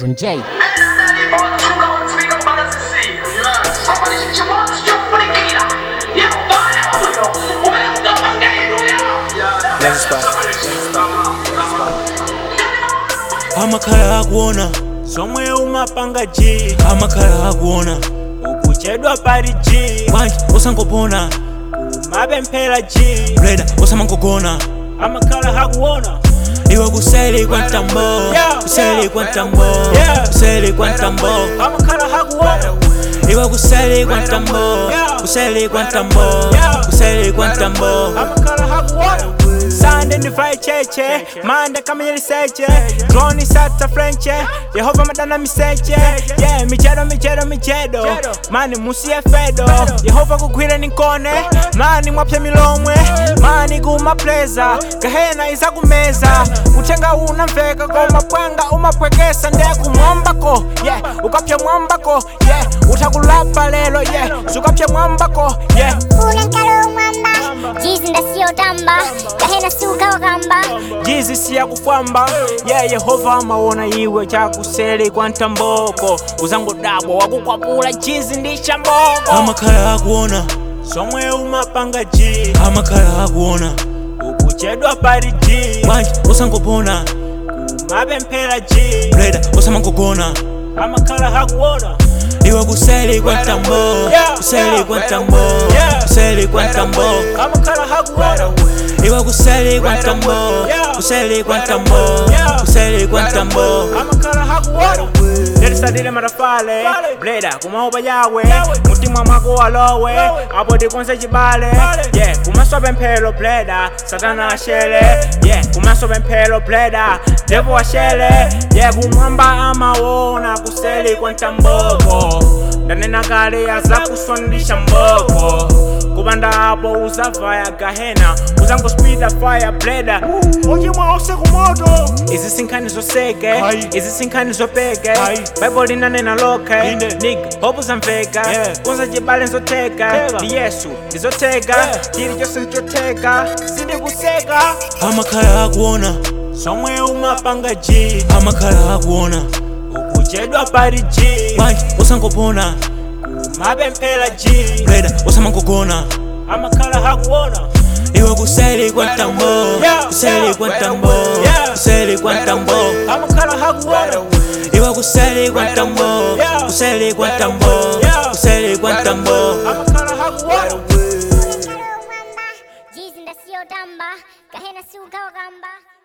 Edwin J. amakhala akuona somwe umapanga g amakhala akuona ukuchedwa pali g bwanji usangopona kumapemphera g bleda usamangogona amakhala akuona iwe kuseli kwa mtambo kuseli kwa mtambo kuseli kwa mtambo amakhala akuona iwe kuseli kwa mtambo kuseli kwa mtambo kuseli kwa mtambo amakhala akuona Sande ndivai cheche mande kama yeliseche droni sata frenche yehova madana miseche yeah michedo michedo michedo mani musiye fedo yehova kugwira ninkone mani mwapya milomwe mani kumapleza gahena iza kumeza utenga unamveka koma pwanga umapwekesa nde kumwombako yeah ukapya mwambako yeah utakulapa lelo yeah sukapya mwambako yeah Ule nkalo mwamba jizi ndasiyotamba kahena suka wakamba jizi siya kufwamba ye yehova amaona iwe chakuseli kwa ntamboko uzangodabwa wakukwapula jizi ndi chamboko amakhala akuona somwe umapanga ji amakhala akuona ukuchedwa pali ji bwanji usangopona kumapemphera ji bleda usamangogona amakhala akuona iwe kuseli kwa mtambo kuseli kwa mtambo kuseli kwa mtambo amakhala akuona iwe kuseli kwa mtambo kuseli kwa mtambo kuseli kwa mtambo amakhala akuona letisadile matafale bleda kumaopa yawe mutima mwako walowe apo tikonse chibale ye kumaso pemphero bleda satana ashele ye kumaso pemphero bleda devo ashele ye kumwamba amawona kuseli kwa ntamboko ndanena kale azakuswandisha mboko kupanda apo uzavaya gahena uzangospida fire bleda uchimwa usiku moto izi sinkhani zoseke izi sinkhani zopeke bible linanena loke niga hope zamveka kunza chibale nzoteka ndi yesu ndizoteka chili chose nchoteka sindikuseka amakhala akuona somwe umapanga g amakhala akuona ukuchedwa pali g bwanji usangopona kumapemphera g bleda usamangogona amakhala akuona iwe kuseli kwa mtambo kuseli kwa mtambo kuseli kwa mtambo amakhala akuona iwe kuseli kwa mtambo kuseli kwa mtambo kuseli kwa mtambo amakhala akuona Ule nkalo mwamba jizi ndasiyotamba kahena suka wakamba